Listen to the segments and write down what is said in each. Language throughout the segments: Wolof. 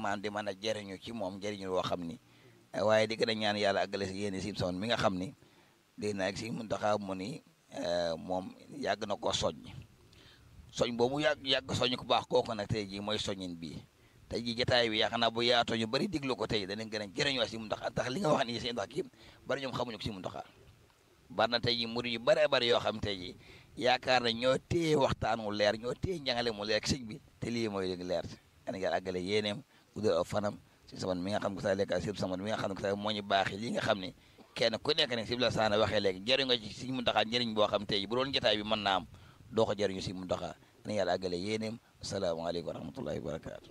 maam di mën a jëriñu ci moom jëriñu woo xam ni waaye di gën a ñaan yàlla àggale si yéen si son mi nga xam ni dégg naa si Muntaxa mu ni moom yàgg na koo soññ soñ boobu yàgg yàgg soñ ku baax kooku nag tey jii mooy soññin bii tey jii jotaay bi yaakaar naa bu yaatoo ñu bëri diglu ko tey danañ gën a jëriñoo si Muntaxa tax li nga wax nii si ndax kii bari ñoom xamuñu ko si Muntaxa bari na tey jii murid yu bëree bëri yoo xam tey jii yaakaar na ñoo téye waxtaan mu leer ñoo téye njàngale mu leer sëñ bi te lii mooy dëgg leer ana yàlla àggale yéeneem guddal aw fanam si saman mi nga xam ko sa lekka sib saman mi nga xam ne ko sa moo ñu baaxee li nga xam ne kenn ku nekk ne si la saana waxee léegi jëriñ nga ci si Muntaxa njëriñ boo xam tey jii bu doon jotaay bi mën naa am doo ko jëriñu si Muntaxa ana yàlla àggale yéeneem asalaamaaleykum wa rahmatullahi wa barakaatu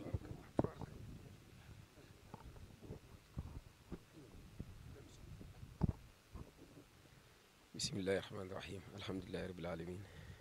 bismillahi rahmaani rahim alhamdulilahi rabil alamin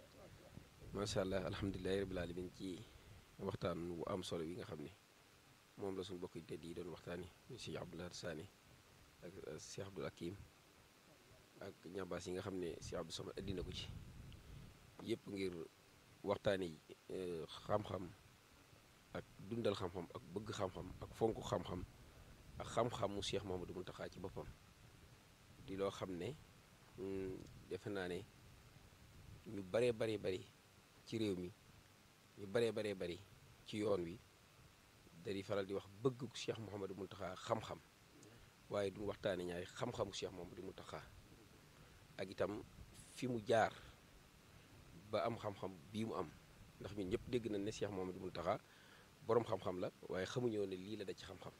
macha allah alhamdulilahi rabil alamin ci waxtaan bu am solo bi nga xam ne moom la suñu bokk yi tedd yi doon waxtaani Cheikh Abdoulaye Sani ak Cheikh Abdoul Hakim ak ñambaas yi nga xam ne Cheikh Abdou Samad indi na ko ci yëpp ngir waxtaani xam-xam ak dundal xam-xam ak bëgg xam-xam ak fonk xam-xam ak xam-xamu Cheikh Mouhamadou Mountakha ci boppam di loo xam ne defe naa ne ñu baree baree bari ci réew mi ñu baree baree bari ci yoon wi dari faral di wax bëgg Cheikh Mouhamadou Mountakha xam-xam waaye duñ waxtaane ñaari xam-xamu Cheikh Mouhamadou Mountakha ak itam fi mu jaar ba am xam-xam bii mu am ndax ñun ñëpp dégg nañ ne Cheikh Mouhamadou Mountakha boroom xam-xam la waaye xamuñoo ne lii la da ci xam-xam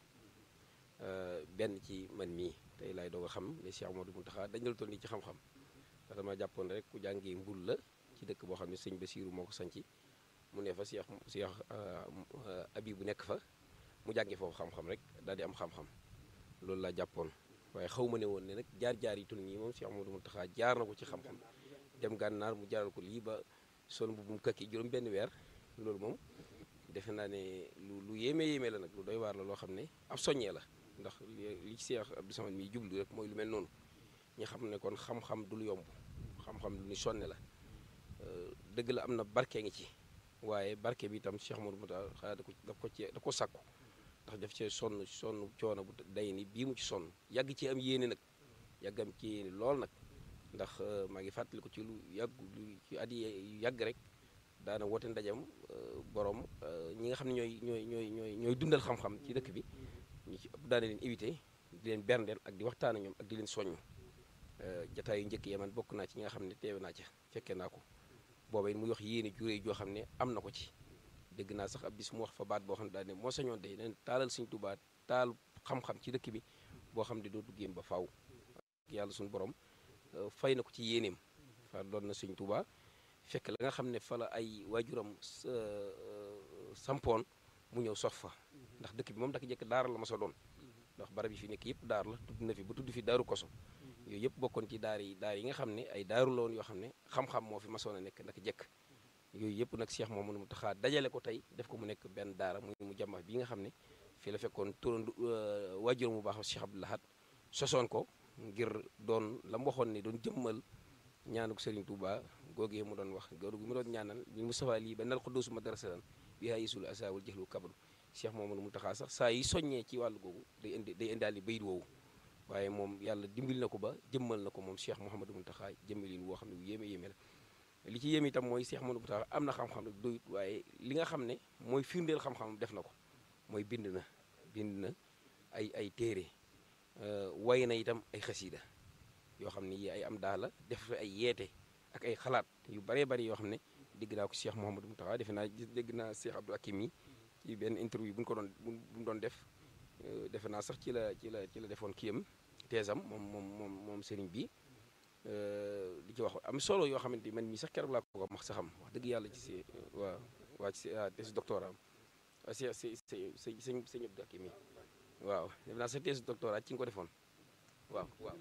benn ci man mii tey laay doog a xam ne Cheikh Mouhamadou Mountakha dañ la toll nii ci xam-xam ndax dama jàppoon rek ku jàngee mbul la ci dëkk boo xam ne sëñ Basiiru moo ko sanci mu ne fa Cheikh Cheikh abi bu nekk fa mu jàngee foofu xam-xam rek daal di am xam-xam loolu laa jàppoon waaye xaw ma ne woon ne nag jaar-jaar yi toll nii moom Cheikh Mouhamadou Mountakha jaar na ko ci xam-xam dem gànnaar mu jaaral ko lii ba sol bu mu kakki juróom benn weer loolu moom defe naa ne lu lu yéeme yéeme la nag lu doy waar la loo xam ne ab soññee la ndax li ci Cheikh Abdou Samad mi jublu rek mooy lu mel noonu ñi xam ne kon xam-xam du lu yomb xam-xam lu ñu sonne la dëgg la am na barke ngi ci waaye barke bi itam Cheikh Mouhamadou Mountakha da ko daf ko ci da ko sàkku ndax daf cee sonn sonn coono bu day ni bii mu ci sonn yàgg ci am yéene nag yàgg am ci yéene lool nag ndax maa ngi fàttali ko ci lu yàgg lu ci at yi yàgg rek daana woote ndajam borom ñi nga xam ne ñooy ñooy ñooy ñooy ñooy dundal xam-xam ci dëkk bi ñu ci ëpp daana leen éviter di leen berndeel ak di waxtaan ak ñoom ak di leen soññ jataay yu njëkk yi man bokk naa ci ñi nga xam ne teewe naa ca fekkee naa ko booba it muy wax yéene juré joo xam ne am na ko ci dégg naa sax ab bis mu wax fa baat boo xam ne daal ne moo sañoon day leen taalal Sëñ Tuubaa taal xam-xam ci dëkk bi boo xam ne dootu géem ba faaw yàlla suñu borom fay na ko ci yéeneem fa doon na Sëñ Tuubaa fekk la nga xam ne fa la ay waajuram sampoon mu ñëw sof fa ndax dëkk bi moom daka jekk daara la ma sa doon ndax barab yi fi nekk yëpp daar la tudd na fi ba tudd fi daaru koso yooyu yëpp bokkoon ci daar yi daar yi nga xam ne ay daaru la woon yoo xam ne xam-xam moo fi masoon a nekk naka jekk yooyu yëpp nag Cheikh Mouhamadou Mountakha dajale ko tey def ko mu nekk benn daara muy mu jàmma bi nga xam ne fii la fekkoon turandu waajuram mu baax Cheikh Abdou Lahad sosoon ko ngir doon la mu waxoon ne doon jëmmal ñaanuk Serigne Touba googee mu doon wax góor gu mu doon ñaanal bi Moustapha lii ba nal xuddoosu madrasatan bi haa yisul asaawul jëxlu kabru Cheikh Mouhamadou Mountakha sax saa yi soññee ci wàllu googu day indi day indaali bayit woowu waaye moom yàlla dimbil na ko ba jëmmal na ko moom Cheikh Mouhamadou Mountakha jëmmalin woo xam ne bu yéeme yéeme la li ci yéeme itam mooy Cheikh Mouhamadou Mountakha am na xam-xam rek doyut waaye li nga xam ne mooy firndeel xam-xam def na ko mooy bind na bind na ay ay téere way na itam ay xasiida yoo xam ne yi ay am daala def ay yeete ak ay xalaat yu baree bari yoo xam ne dégg naa ko Cheikh Mouhamadou Mountakha defe naa dégg naa Cheikh Abdou Hakim yi ci benn interview bu ñu ko doon bu ñu doon def defe naa sax ci la ci la ci la defoon kiyam teesam moom moom moom moom sëriñ bi di ci wax am solo yoo xamante ni man mii sax keroog laa ko wax sa xam wax dëgg yàlla ci si waa waa ci thèse doctorat am waa si si si sëñ sëñ Abdou Hakim yi waaw def naa sa thèse doctorat ci nga ko defoon waaw waaw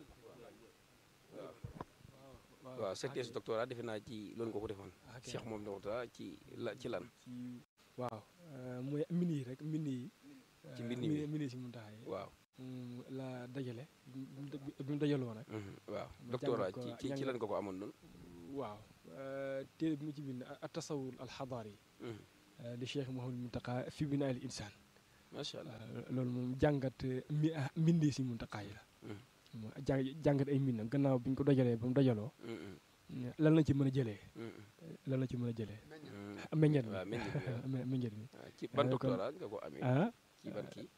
waaw waaw sa thèse doctorat defe naa ci loolu nga ko defoon Cheikh moom doctorat ci la ci lan waaw mooy mbind yi rek mbind yi ci mbind mi mbind yi si Mountakha yi waaw la dajale bi mu dajaloo nag waaw doctorat ci ci ci lan nga ko amoon noonu waaw téere bi mu ci bind at tasawur al xadaar yi di Cheikh Mouhamadou Mountakha fi binaa al insaan macha allah waaw loolu moom jàngat mi ah mbindi si Muntaxa yi la. Mm. mooy jàng jàngat ay mbindam gannaaw bi ñu ko dajalee ba mu dajaloo Mm, mm, lan la ci mën a jëlee mm, mm, lan la ci mën a jëlee mm. meññet mi waaw meññet mi waaw. Me- meññet mi waaw ci ban kon- doctorat nga ko amee ah ci ban kii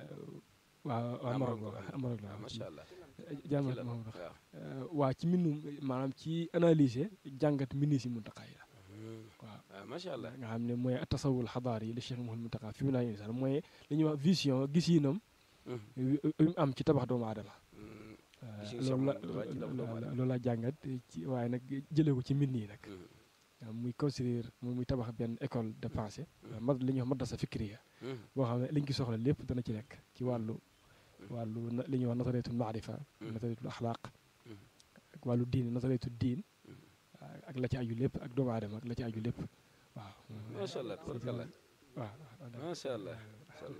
waaw waaw Ah, Maroc Maroc la la. Maroc la waaw macha allah jàmm ci la Maroc waaw waa ci mbindum maanaam ci analyser jàngat mbindi si Muntaxa yi la Mm, waaw waaw macha allah nga xam ne mooy tasawul xadaar yi li Cheikh Mouhamadou Muntaxa fi mu naa insan mooy li ñuy wax vision gis-yinam Mm, wi mu am ci tabax doomu aadama mm, waaw Vision loolu la Cheikh Mouhamadou Muntaxa ci tabax doomu aadama. loolu la jàngat ci waaye nag jëlee ko ci mbind yi nag mm, waaw muy construire muy muy tabax benn école de pensée Mm. mad li ñuy wax madrasa fikriya mm, boo xam ne liñ ci soxla lépp dana ci nekk ci wàllu Mm. wàllu na- li ñuy wax nasariyatul maarifa Mm. nasariyatul axlaaq Mm. ak wàllu diin nasariyatul diin Mm. ak la ci aju lépp ak doomu aadama ak la ci aju lépp waaw macha allah tabarakallah waaw macha allah macha allah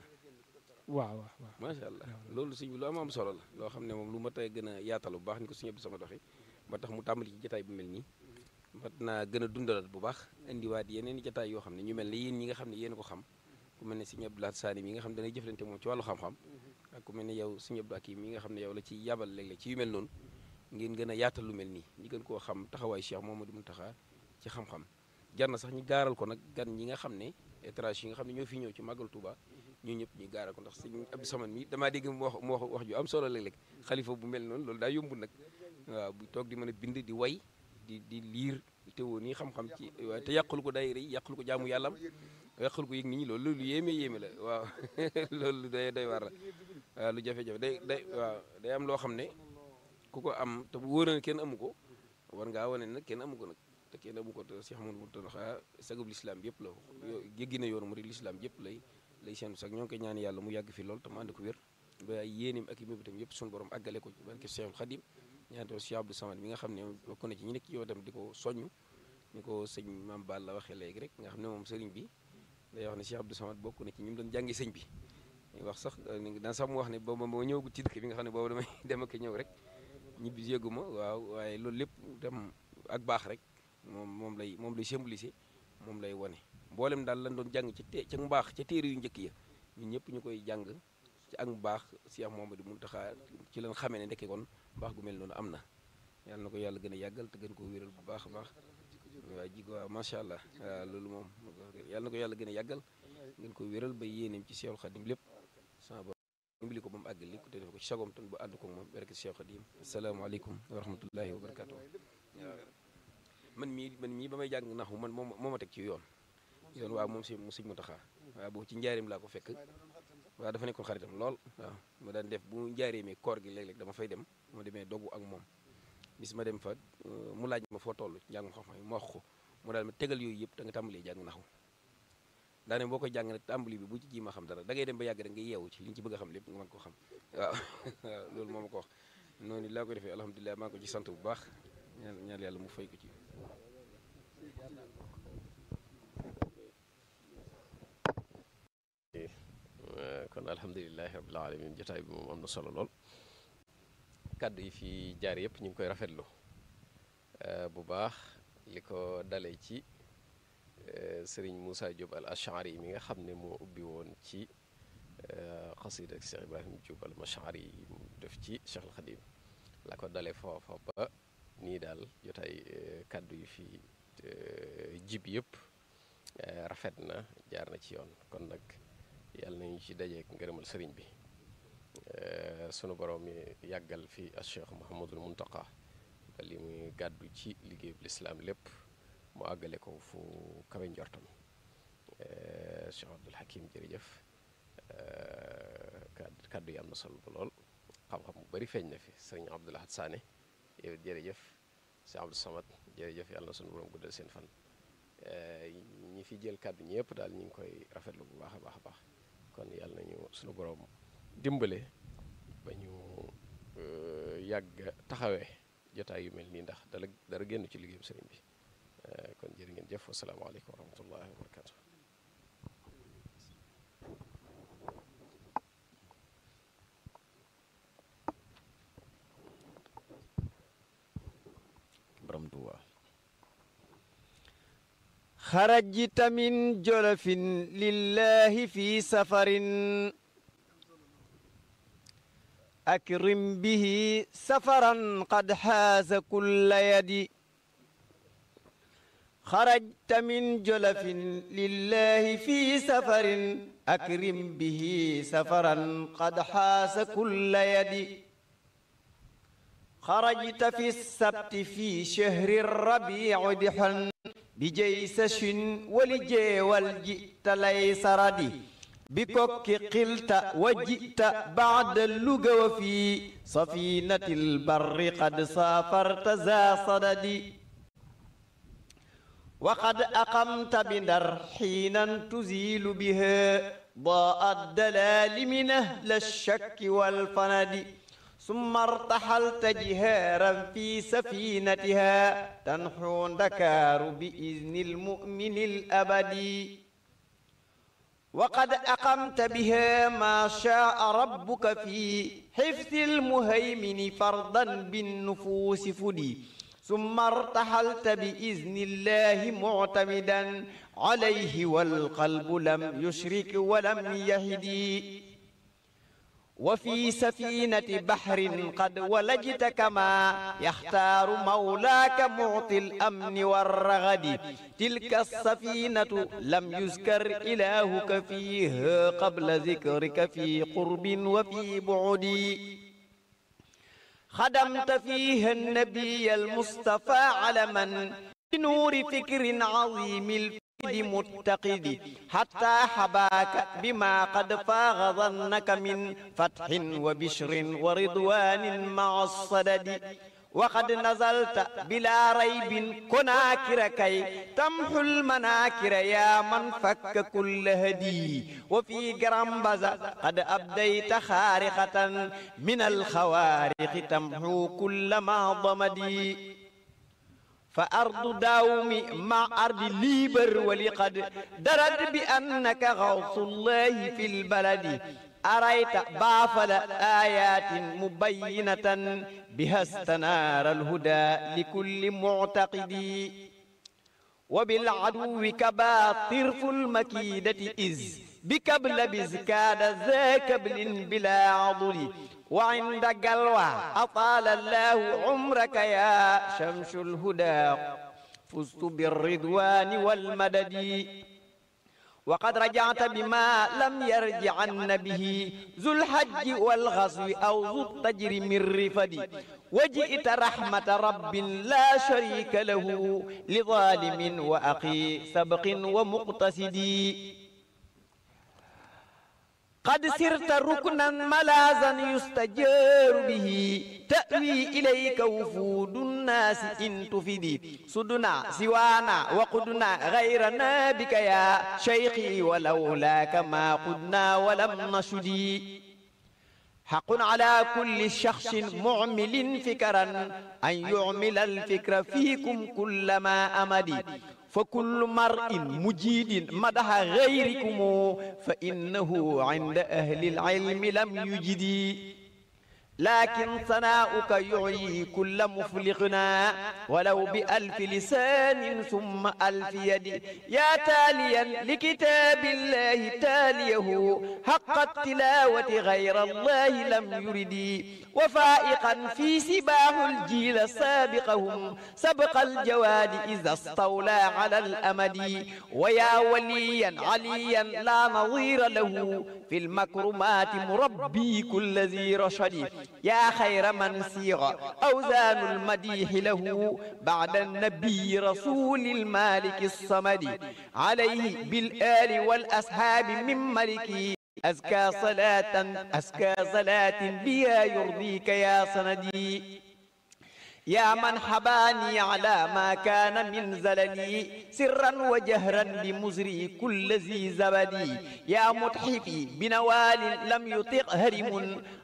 waaw waaw waaw macha allah loolu suñ bi lu am am solo la loo xam ne moom lu ma tey gën a yaatal bu baax ni ko suñu Abdou Samad waxee ba tax mu tàmbali ci jataay bu mel nii mat naa gën a dundalaat bu baax indiwaat yeneen i jataay yoo xam ne ñu mel ne yéen ñi nga xam ne yéen a ko xam ku mel ne suñu Abdou Lahad Sani mi nga xam ne danay jëflante moom ci wàllu xam-xam ak ku mel ne yow suñu Abdou Hakim mi nga xam ne yow la ci yabal léeg-léeg ci yu mel noonu ngeen gën a yaatal lu mel nii ñi gën koo xam taxawaay Cheikh Mouhamadou Mountakha ci xam-xam jar na sax ñu gaaral ko nag gan ñi nga xam ne étranger yi nga xam ne ñoo fi ñëw ci màggal Touba ñu ñëpp ñu gaaral ko ndax sëñ Abdou Samad mi damaa dégg mu wax mu wax wax ju am solo léeg-léeg xalifa bu mel noonu loolu daa yombul nag waaw bu toog di mën a bind di way di di liir te woo nii xam-xam ci waaye te yàqul ko daayira yi yàqul ko jaamu yàllam yàqul ko yëg nit ñi loolu lu yéeme yéeme la waaw loolu lu doy doy war la waaw lu jafe-jafe day day waaw day am loo xam ne ku ko am te bu wóor na kenn amu ko war ngaa wane nag kenn amu ko nag te kenn amu ko te Cheikh Amadou Mountakha sagub lislaam yëpp la yo jéggi na yoonu murid lislaam yëpp lay lay seen sax ñoo ngi koy ñaan yàlla mu yàgg fi lool te mu ànd ko wér ba ay yéenim ak i mébitam yëpp suñu borom àggale ko ci barke Cheikhul Khadim ñaan tamit Cheikh Abdou Samad mi nga xam ne bokk na ci ñi nekk ci yow tam di ko soññ ni ko sëñ Mame Balla waxee léegi rek nga xam ne moom sëriñ bi day wax ne Cheikh Abdou Samad bokk na ci ñi mu doon jàngi sëñ bi wax sax daan sax mu wax ne booba moo ñëw ci dëkk bi nga xam ne boobu damay dem ak ñëw rek ñibbi yëgu ma waaw waaye loolu lépp dem ak baax rek moom moom lay moom lay symboliser moom lay wane mboolem daal lan doon jàng ci te ca mbaax ca téere yu njëkk ya ñun ñëpp ñu koy jàng ci ak mbaax Cheikh Mouhamadou Mountakha ci lañ xamee ne ndekke kon mbaax gu mel noonu am na yàlla na ko yàlla gën a yàggal te gën koo wéral bu baax a baax waaw ji waaw macha allah waaw loolu moom yàlla na ko yàlla gën a yàggal ngeen ko wéral ba yéeneem ci Cheikhul Khadim lépp sama borom dimbali ko ba mu àggal li ko te def ko ci sagom tan bu ànd ko moom barke Cheikh Khadim asalaamaaleykum wa rahmatullahi wa barakatuh waaw man mii man mii ba may jàng naxu man moom moo ma teg ci yoon yoon waaw moom si mu sëñ Mountakha waaw boobu ci njaareem laa ko fekk waaw dafa nekkoon xaritam lool waaw ma daan def bu njaareemee koor gi léeg-léeg dama fay dem ma demee dogu ak moom bis ma dem fa mu laaj ma foo toll ci njàngum xam-xam ma wax ko mu daal ma tegal yooyu yëpp da nga tàmbalee jàng naxu daane boo koy jàng nag tàmbali bi bu ci ji ma xam dara da ngay dem ba yàgg da nga yeewu ci li ñu ci bëgg a xam lépp nga mën ko xam waaw waaw loolu moo ma ko wax noonu laa koy defee alhamdulilah maa ngi ko ci sant bu baax ñaan ñaan yàlla mu fay ko ci kon alhamdulilahi rabbil alamin jotaay bi moom am na solo lool kàddu yi fi jaar yëpp ñu ngi koy rafetlu bu baax li ko dalee ci sëriñ Moussa Diop al Ashari mi nga xam ne moo ubbi woon ci xasida ak Cheikh Ibrahim Diop al Mashari yi mu def ci Cheikh al Khadim la ko dalee foofa ba nii daal jotaay kàddu yi fi jib yëpp rafet na jaar na ci yoon kon nag yàlla nañu ci dajeek ngërëmal sëriñ bi sunu borom mi yàggal fi al Cheikh Mouhamadul Muntaqa ba li muy gàddu ci liggéeyub lislaam lépp mu àggale ko fu kawe njortam Cheikh Abdul Hakim jërëjëf kàddu kàddu yi am na solo lool xam-xam bu bari feeñ na fi sëriñ Abdou Lahad Sané yow jërëjëf Cheikh Abdou Samad jërëjëf yàlla na sunu borom guddal seen fan ñi fi jël kàddu ñëpp daal ñu ngi koy rafetlu bu baax a baax a baax kon yàlla nañu sunu borom dimbale ba ñu yàgg taxawee jotaay yu mel nii ndax dara dara génn ci liggéeyam sëriñ bi kon jërë ngeen jëf wasalaamaaleykum wa rahmatullahi wa barakatu borom Tuuba خرجت من جلف لله في سفر أكرم به سفرا قد حاز كل يد خرجت من جلف لله في سفر أكرم به سفرا قد حاز كل يد خرجت في السبت في شهر الربيع دحا بجيسش ولجي والجئت ليس ردي بكك قلت وجئت بعد اللغة وفي سفينة البر قد سافرت ذا صدد وقد أقمت بندر حينا تزيل بها ضاء الدلال من أهل الشك والفند ثم ارتحلت جهارا في سفينتها تنحو دكار بإذن المؤمن الأبدي وقد أقمت بها ما شاء ربك في حفظ المهيمن فرضا بالنفوس فدي ثم ارتحلت بإذن الله معتمدا عليه والقلب لم يشرك ولم يهدي وفي سفينة بحر قد ولجت كما يختار مولاك معطي الأمن والرغد تلك السفينة لم يذكر إلهك فيها قبل ذكرك في قرب وفي بعد خدمت فيها النبي المصطفى علما بنور فكر عظيم الفيد متقد حتى حباك بما قد فاغ ظنك من فتح وبشر ورضوان مع الصدد وقد نزلت بلا ريب كناكر كي تمحو المناكر يا من فك كل هدي وفي جرمبزة قد أبديت خارقة من الخوارق تمحو كل ما ضمدي فأرض داوم مع أرض ليبر ولقد درد بأنك غوث الله في البلد أريت بافل آيات مبينة بها استنار الهدى لكل معتقد وبالعدو كبا طرف المكيدة إذ بكبل بزكاد ذا كبل بلا عضل وعند قلوى أطال الله عمرك يا شمس الهدى فزت بالرضوان والمدد وقد رجعت بما لم يرجعن به ذو الحج والغزو أو ذو التجر من رفد وجئت رحمة رب لا شريك له لظالم وأخي سبق ومقتصد قد سرت ركنا ملاذا يستجار به تأوي إليك وفود الناس إن تفدي سدنا سوانا وقدنا غيرنا بك يا شيخي ولولاك ما قدنا ولم نشدي حق على كل شخص معمل فكرا أن يعمل الفكر فيكم كلما أمدي فكل مرء مجيد مدح غيركم فإنه عند أهل العلم لم يجدي لكن ثناؤك يعي كل مفلقنا ولو بألف لسان ثم ألف يد يا تاليا لكتاب الله تاليه حق التلاوة غير الله لم يرد وفائقا في سباه الجيل سابقهم سبق الجواد إذا استولى على الأمد ويا وليا عليا لا نظير له في المكرمات مربي كل ذي رشد يا خير من سيغ أوزان المديح له بعد النبي رسول المالك الصمد عليه بالآل والأصحاب من ملكي أزكى صلاة أزكى صلاة بها يرضيك يا سندي يا من حباني على ما كان من زللي سرا وجهرا بمزري كل ذي زبدي يا متحفي بنوال لم يطق هرم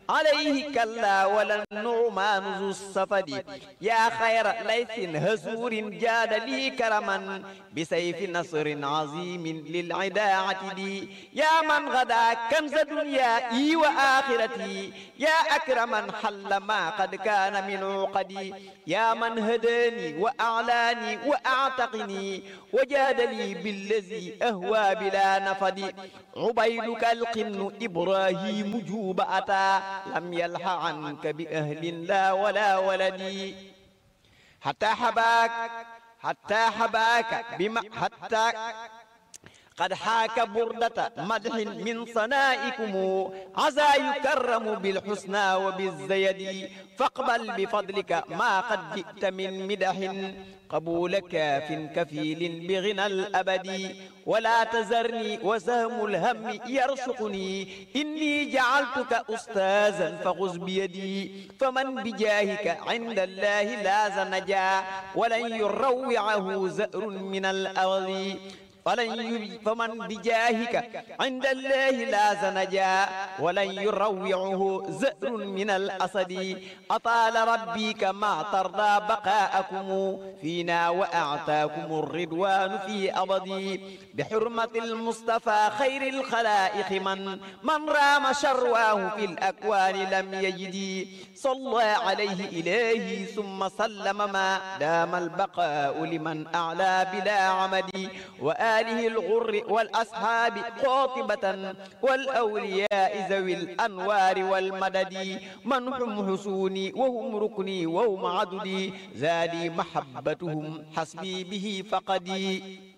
عليه كلا ولا النعمان ذو السفد يا خير ليث هزور جاد لي كرما بسيف نصر عظيم للعدا عتدي يا من غدا كنز دنيائي وآخرتي يا أكرما حل ما قد كان من عقدي يا من هداني وأعلاني وأعتقني وجاد لي بالذي أهوى بلا نفد عبيدك القن إبراهيم جوب أتى لم يلح عنك بأهل لا ولا ولد حتى حباك حتى حباك بما حتى قد حاك بردة مدح من صنائكم عسى يكرم بالحسنى وبالزيد فاقبل بفضلك ما قد جئت من مدح قبول كاف كفيل بغنى الأبد ولا تزرني وسهم الهم يرشقني إني جعلتك أستاذا فخذ بيدي فمن بجاهك عند الله لاز نجا ولن يروعه زأر من الأرض فلن يب... فمن بجاهك عند الله لا زنجا ولن يروعه زئر من الأسد أطال ربي كما ترضى بقاءكم فينا وأعطاكم الرضوان في أبدي بحرمة المصطفى خير الخلائق من من رام شرواه في الأكوان لم يجد صلى عليه إليه ثم سلم ما دام البقاء لمن أعلى بلا عمد وآل آله الغر والأصحاب قاطبة والأولياء ذوي الأنوار والمدد من هم حسوني وهم ركني وهم عددي زادي محبتهم حسبي به فقدي